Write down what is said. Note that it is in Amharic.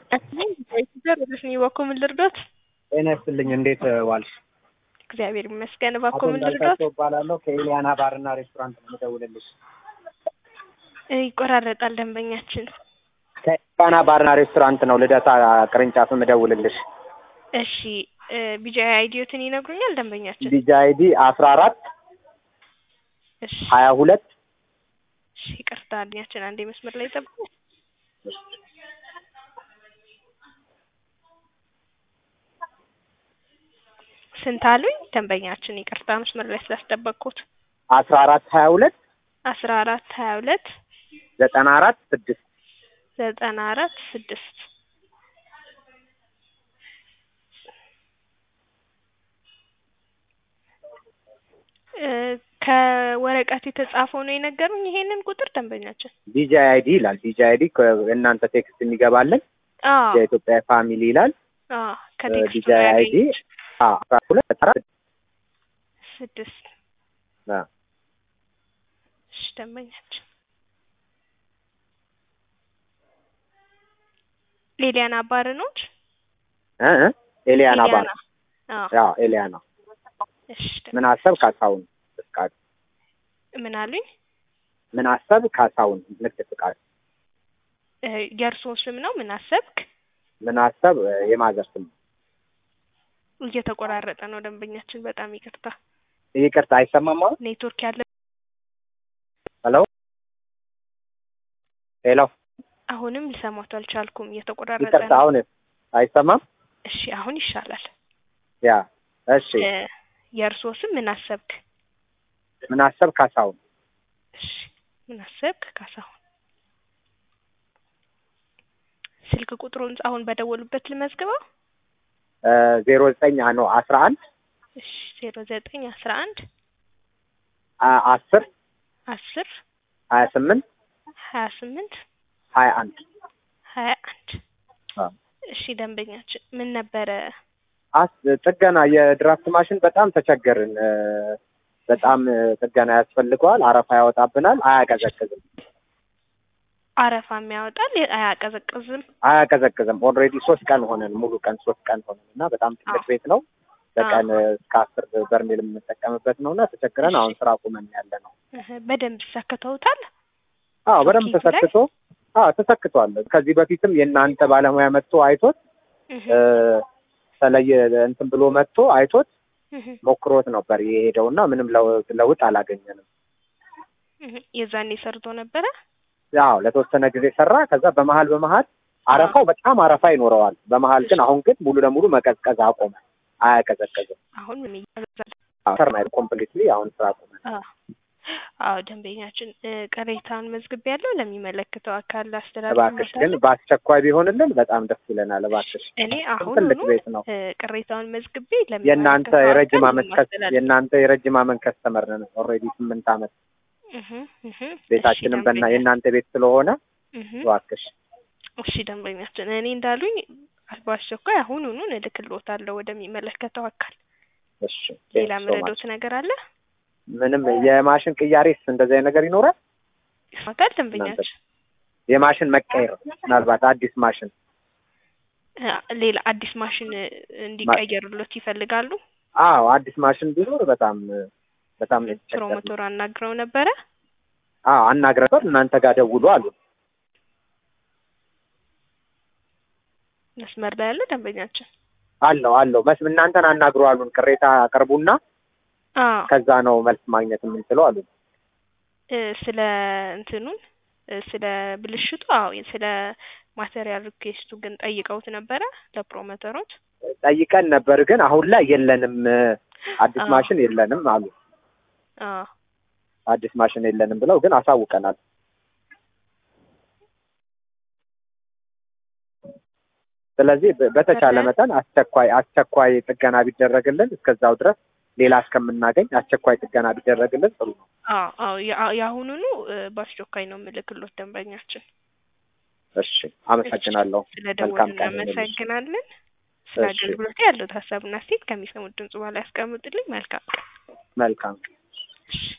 ወደሽ እባክዎ ምን ልርዶት? ጤና ይስጥልኝ እንዴት ዋልሽ? እግዚአብሔር ይመስገን። አቶ እባክዎ ምን ልርዶት? እንዳልካቸው እባላለሁ ከኤሊያና ባርና ሬስቶራንት ነው የምደውልልሽ። ይቆራረጣል ደንበኛችን። ከኤሊያና ባርና ሬስቶራንት ነው ልደታ ቅርንጫፍ የምደውልልሽ። እሺ ቢጂአይ አይዲዮትን ይነግሩኛል ደንበኛችን? ቢጂ አይዲ አስራ አራት እሺ ሀያ ሁለት እሺ ይቅርታ አድኛችን አንዴ መስመር ላይ ጠብቁ። ስንት አሉኝ ደንበኛችን? ይቅርታ መስመር ላይ ስላስጠበቅኩት። አስራ አራት ሀያ ሁለት አስራ አራት ሀያ ሁለት ዘጠና አራት ስድስት ዘጠና አራት ስድስት እ ከወረቀት የተጻፈው ነው የነገሩኝ ይሄንን ቁጥር ደንበኛችን? ቢጂ አይዲ ይላል። ቢጂ አይዲ እናንተ ቴክስት የሚገባለን አዎ የኢትዮጵያ ፋሚሊ ይላል። አዎ ከቴክስቱ ቢጂ ነው አይዲ ያገኙት። አስራ ሁለት ዘጠና አራት ስድስት አዎ። እሺ ደንበኛችን ኤሊያና ባር ኖት? እ እ ኤሊያና ባር አዎ ያው ኤሊያና እሺ ደንበኛ- ምን አሰብ ካሳሁን ፍቃድ ምን አሉኝ? ምን አሰብ ካሳሁን ንግድ ፍቃድ እ የእርስዎ ስም ነው? ምን አሰብክ? ምን አሰብ የማዘር ስም ነው። እየተቆራረጠ ነው ደንበኛችን፣ በጣም ይቅርታ። ይቅርታ አይሰማም አሁን ኔትወርክ ያለ ሄሎ ሄሎ አሁንም ሊሰማቱ አልቻልኩም፣ እየተቆራረጠ ይቅርታ ነው። አሁን አይሰማም እሺ አሁን ይሻላል። ያ እሺ እ የእርስዎ ስም ምን አሰብክ? ምን አሰብ ካሳሁን እሺ ምን አሰብክ ካሳሁን። ስልክ ቁጥሩን አሁን በደወሉበት ልመዝግበው። ዜሮ ዘጠኝ ነው አስራ አንድ እሺ ዜሮ ዘጠኝ አስራ አንድ አስር አስር ሀያ ስምንት ሀያ ስምንት ሀያ አንድ ሀያ አንድ እሺ ደንበኛችን ምን ነበረ? አስ ጥገና የድራፍት ማሽን በጣም ተቸገርን። እ፣ በጣም እ፣ ጥገና ያስፈልገዋል። አረፋ ያወጣብናል። አያቀዘቅዝም አረፋም ያወጣል አያቀዘቅዝም። አያቀዘቅዝም። ኦልሬዲ ሶስት ቀን ሆነን ሙሉ ቀን ሶስት ቀን ሆነን እና በጣም ትልቅ አዎ። ቤት ነው። በቀን እ፣ እስከ አስር በርሜል የምንጠቀምበት ነው እና ተቸግረን አሁን ስራ ቁመን ያለ ነው። እህ፣ በደንብ ሰክተውታል። አዎ በደንብ ሶኬቱ ላይ? ተሰክቶ አዎ ተሰክቷል። ከዚህ በፊትም የእናንተ ባለሙያ መጥቶ አይቶት እህ፣ እ፣ ተለየ እንትን ብሎ መጥቶ አይቶት እህ፣ ሞክሮት ነበር የሄደው እና ምንም ለውጥ ለውጥ አላገኘንም። እህ። የዛኔ ሰርቶ ነበረ። ያው ለተወሰነ ጊዜ ሰራ። ከዛ በመሀል በመሀል አረፋው በጣም አረፋ ይኖረዋል። በመሀል ግን አሁን ግን ሙሉ ለሙሉ መቀዝቀዝ አቆመ። አያቀዘቅዝም። አሁን ምን ይያዛል? ተርማይል ኮምፕሊትሊ አሁን ስራ አቆመ። አዎ አዎ፣ ደንበኛችን እ፣ ቅሬታውን መዝግብ ያለው ለሚመለከተው አካል እባክሽ ግን አስተላልፍ በአስቸኳይ ቢሆንልን በጣም ደስ ይለናል። እባክሽ እኔ አሁን ትልቅ ቤት ነው። ቅሬታውን መዝግቤ የእናንተ ለሚመለከተው የረጅም አካል አመት ከስ ማስተላለፍ የእናንተ የረጅም አመት ከስተመር ነን። ኦልሬዲ ስምንት አመት እህ፣ እህ። ቤታችንም እሺ፣ በና ደንበኛ- የእናንተ ቤት ስለሆነ እህ። እባክሽ እሺ ደንበኛችን እኔ እንዳሉኝ በአስቸኳይ አሁኑኑ እልክልዎታለሁ ወደሚመለከተው አካል። እሺ ሌላ thank you so much። ምረዶት ነገር አለ? ምንም የማሽን ቅያሬስ እንደዚህ አይነት ነገር ይኖራል? ይስማታል ደንበኛችን። የማሽን መቀየር ምናልባት አዲስ ማሽን እ፣ ሌላ አዲስ ማሽን እ፣ እንዲቀየርሎት ይፈልጋሉ? አዎ አዲስ ማሽን ቢኖር በጣም በጣም ነው የተቸገርነው። ፕሮሞተር አናግረው ነበረ። አዎ አናግረን እናንተ ጋር ደውሉ አሉ። መስመር ላይ ያለ ደንበኛችን። አለው አለው መስ እናንተን አናግሩ አሉን። ቅሬታ አቅርቡና አዎ ከዛ ነው መልስ ማግኘት የምንችለው አሉ። እ፣ ስለ እንትኑን እ፣ ስለ ብልሽቱ አዎ ስለ ማቴሪያል ሪኩዌስቱ ግን ጠይቀውት ነበረ ለፕሮሞተሮች። ጠይቀን ነበር ግን አሁን ላይ የለንም አዲስ አዎ። ማሽን የለንም አሉ። አዎ አዲስ ማሽን የለንም ብለው ግን አሳውቀናል። ስለዚህ በ- በተቻለ ኧረ። መጠን አስቸኳይ አስቸኳይ ጥገና ቢደረግልን እስከዛው ድረስ ሌላ እስከምናገኝ አስቸኳይ ጥገና ቢደረግልን ጥሩ ነው። አዎ አዎ የአ- የአሁኑኑ እ፣ በአስቸኳይ ነው የምልክሎት ደንበኛችን። እሺ አመሰግናለሁ። ስለ መልካም ደወሉ ቀን ይሁንልሽ። እናመሰግናለን። ስለ እሺ። አገልግሎት ያለው ሀሳብና ሴት ከሚሰሙት ድምጽ በኋላ ያስቀምጡልኝ። መልካም ቀን። መልካም እሺ